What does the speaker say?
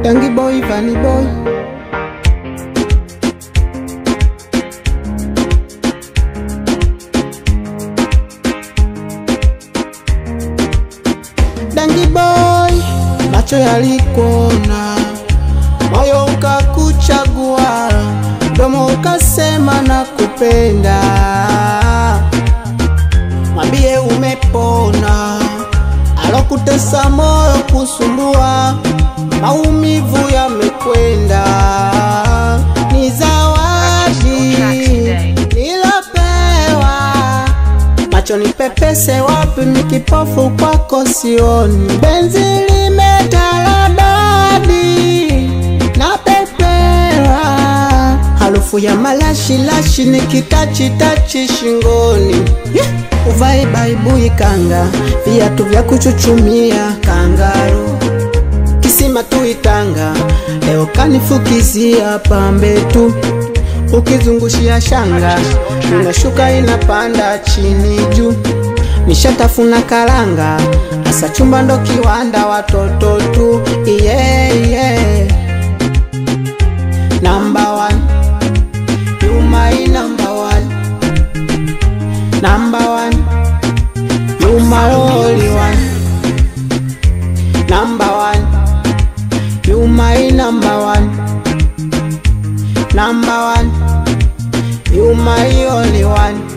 Dangi boy, Vanny boy. Dangi boy, macho yalikuona, moyo ukakuchagua, mdomo ukasema na kupenda. Mwambie umepona, alokutesa moyo kusumbua, maumivu yamekwenda. Ni zawadi nilopewa, macho nipepese wapi, mikipofu kwako sioni. Benzi limetaradadi na pepera, harufu ya malashi lashi nikitachitachi shingoni. Yeah! Uvae baibui kanga, viatu vya kuchuchumia kangaru kisima tuitanga, leo kanifukizia pambe tu, ukizungushia shanga inashuka inapanda chini juu, nishatafuna karanga, asa chumba ndo kiwanda, watoto tu yeah, yeah. Number one, you my number one, number one, you my only one. Number one, you my number one. Number one, you my only one.